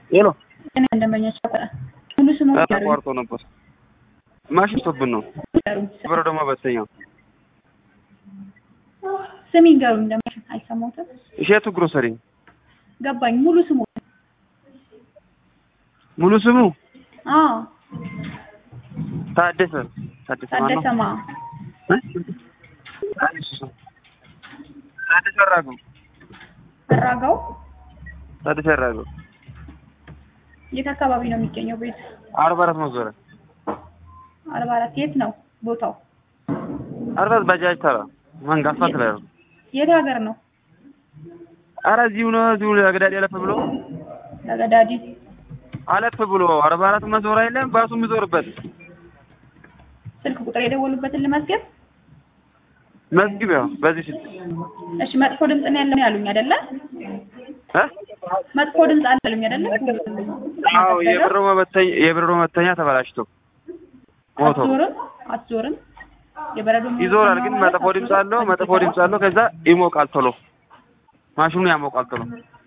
ሄሎ እኔ ደንበኞች ሙሉ ስሙ ይገሩኝ ተቋርጦ ነበር። ማሽን ስቶብን ነው። ይገሩኝ ብረ ደግሞ በተኛው ስም ይገሩኝ ደንበኞች አይሰማሁትም እሸቱ ግሮሰሪ ገባኝ ሙሉ ስሙ ሙሉ ስሙ አዎ ታደሰ ታደሰ ማን ነው? ታደሰማ እ? ታደሰ አራገው አራጋው ታደሰ አራገው የት አካባቢ ነው የሚገኘው ቤት አርባ አራት መዞሪያ አርባ አራት የት ነው ቦታው አርባ አራት ባጃጅ ተራ መንጋ አስፋልት ላይ ነው። የት ሀገር ነው ኧረ እዚሁ ነው እዚሁ አገዳዲ አለፍ ብሎ ተገዳዲ አለፍ ብሎ አርባ አራት መዞሪያ የለም ባሱ የሚዞርበት ስልክ ቁጥር የደወሉበትን ልመዝገብ መዝግብ ያው በዚህ ስልክ እሺ መጥፎ ድምፅ ነው ያለው ያሉኝ አይደለ እ? መጥፎ ድምፅ አለ ያሉኝ አይደለ አዎ የብሮ መበተኛ የብሮ መበተኛ ተበላሽቶ ሞቶ አትዞርም አትዞርም የበረዶ ይዞራል ግን መጥፎ ድምፅ አለው መጥፎ ድምፅ አለው ከዛ ይሞቃል ቶሎ ማሽኑ ያሞቃል ቶሎ